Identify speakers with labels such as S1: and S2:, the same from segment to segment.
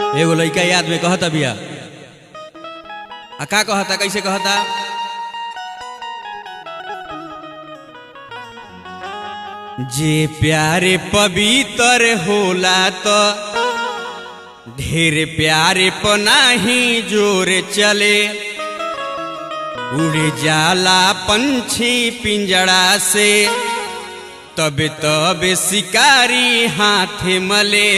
S1: एगो लड़का याद में कहता बिया आ का कहता कैसे कहता जे प्यारे पवित्र होला तो ढेर प्यारे पनाही जोर चले उड़ जाला पंछी पिंजड़ा से तब तब शिकारी हाथ मले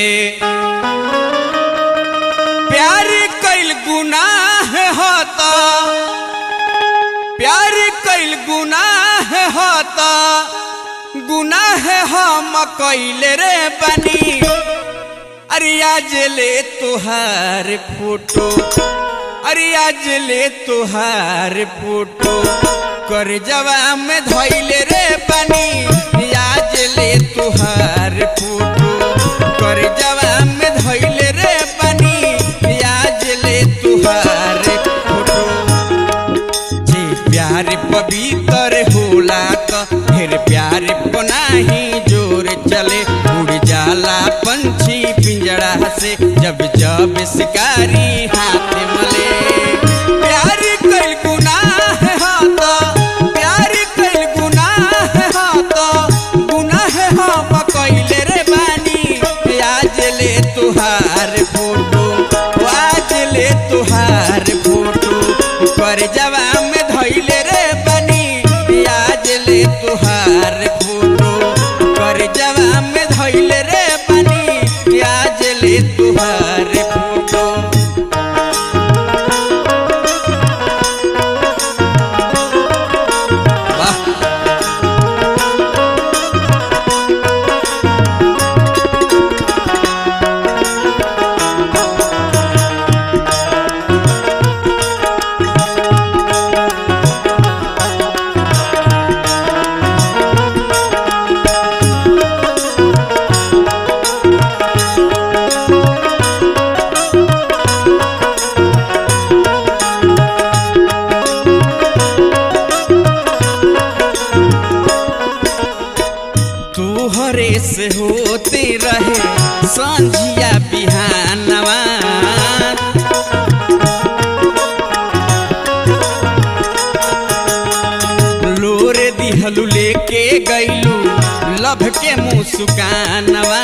S1: प्यार कैल गुनाह होता प्यार कैल गुनाह होता गुनाह हम कैले रे बनी अरे आज ले तुहार फोटो अरे आज ले तुहार फोटो कर जवा में धैले रे बनी आज ले तुहार फोटो कर जवा में धैले रे बनी आज ले तुहार फोटो जे प्यार पवित्र होला तो फिर प्यार पनाही जोर चले उड़ जाला पंछी पिंजड़ा से जब जब शिकारी हाथ मले प्यार कैल गुनाह हाता प्यार कैल गुनाह हाता गुनाह हम कैले रे बानी आज ले तुहार फोटो आज ले तुहार फोटो कर जवा में धैले रे बनी आज ले तुहार फोटो कर जवा में धैले रे बनी आज ले तुहार फोटो वाह तुहरे से होते रहे संझिया बिहानवा लोरे दिहलू लेके गैलू लभ के मुस्कानवा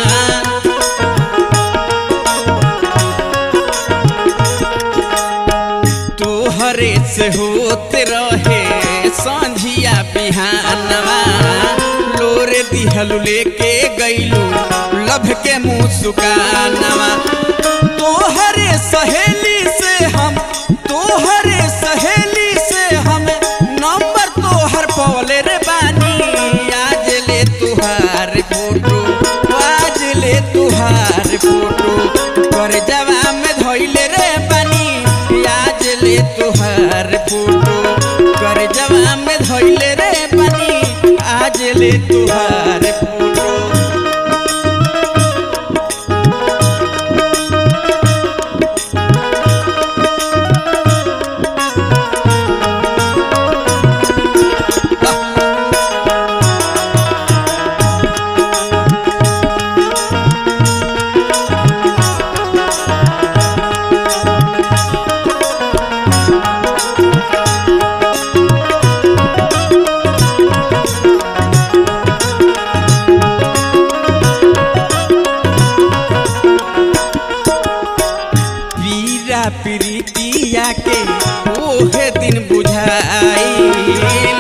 S1: तोहरे से होते रहे संझिया बिहानवा लोरे दिहलू लेके गैलू लभ के मुस्कानवा तोहरे सहेली से हम तोहरे सहेली से हम नंबर तोहर पवले रे बानी आज ले तुहार फोटो आज ले तुहार फोटो कर जवा में धैले रे बानी आज ले तुहार फोटो कर जवा में धैले रे बानी आज ले तुहार फोटो पीरा प्रीतिया के ओहे दिन बुझाई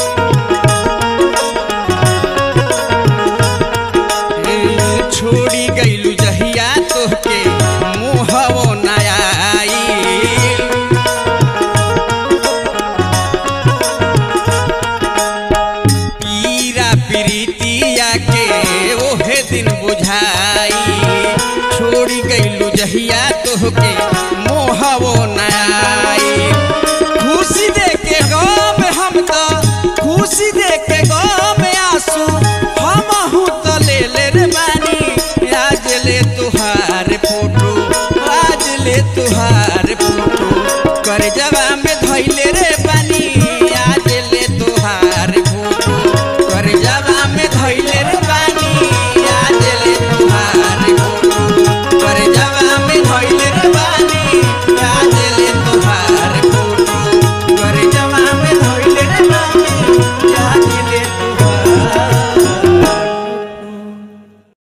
S1: छोड़ी गईलू जहिया तोहके मुहवो नयाई पीरा प्रीतिया के ओहे दिन बुझाई छोड़ी गईलू जहिया तोहके मोहवो नयाई खुशी दे के गम हम तो खुशी दे के गम आंसू हम हूँ तो ले ले रे बानी आज ले तुहार फोटो आज ले तुहार